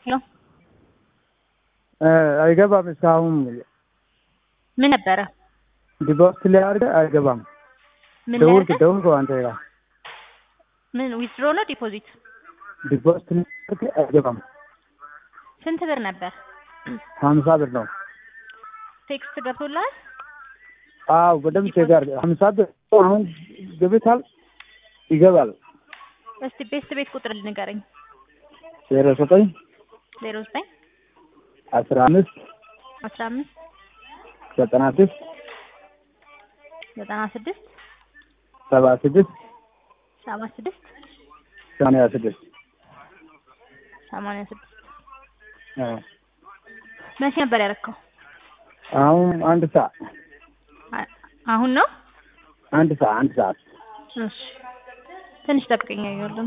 ሄሎ አይገባም። እስካሁን ምን ነበረ? ዲፖዚት ላይ አድርገህ አይገባም። ምን ደውልክ ላይ ደውልክ አንተ ጋር ምን ዊዝድሮ ነው ዲፖዚት? ዲፖዚት ላይ አድርገህ አይገባም። ስንት ብር ነበር? ሀምሳ ብር ነው። ቴክስት ገብቶልሃል? አዎ በደምብ ቼክ አድርገህ ሀምሳ ብር አሁን ገብቷል። ይገባል። እስቲ ቤስት ቤት ቁጥር ንገረኝ። ዜሮ ዘጠኝ ዜሮ ዘጠኝ አስራ አምስት አስራ አምስት ዘጠና ስድስት ዘጠና ስድስት ሰባ ስድስት ሰባ ስድስት ሰማንያ ስድስት ሰማንያ ስድስት አዎ። መቼ ነበር ያደረከው? አሁን አንድ ሰዓት አ- አሁን ነው? አንድ ሰዓት አንድ ሰዓት እሺ ትንሽ ጠብቀኝ። ያየሁልን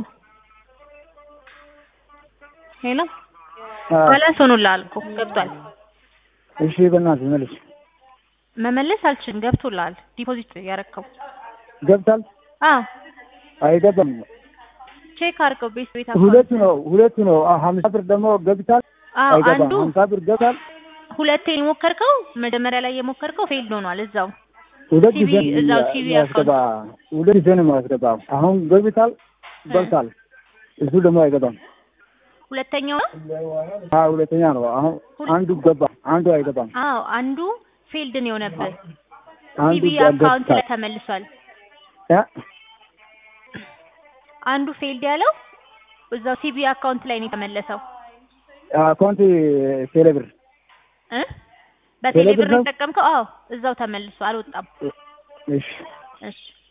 ሄሎ አዎ። ባላንስ ሆኖልሃል እኮ ገብቷል። እሺ በእናትህ መልስ መመለስ አልችልም። ገብቶልሃል። ዲፖዚት ያረከው ገብቷል። አዎ አይገባም። ቼክ አድርገው ቤት ቤት ሁለቱ ነው ሁለቱ ነው። አዎ፣ ሀምሳ ብር ደግሞ ገብቷል። አዎ አይገባም። አንዱ ሀምሳ ብር ገብቷል። ሁለቴ የሞከርከው መጀመሪያ ላይ የሞከርከው ፌልድ ሆኗል እዛው ሁለት ቲቪ ጊዜ ነው እዛው ቲቪ የሚያስገባ ሁለት ጊዜ ነው የሚያስገባው። አሁን ገብቷል ገብቷል። እሱ ደግሞ አይገባም። ሁለተኛው ነው አዎ ሁለተኛ ነው። አሁን አንዱ ገባ፣ አንዱ አይገባም። አዎ አንዱ ፌልድ ነው የሆነብህ አንዱ ቲቪ አካውንት ላይ ገብቷል። ተመልሷል ያ አንዱ ፌልድ ያለው እዛው ቲቪ አካውንት ላይ ነው የተመለሰው አካውንት ቴሌብር እ በቴሌ ቴሌብር ብር ነው? የተጠቀምከው አዎ እዛው ተመልሶ አልወጣም እሺ እሺ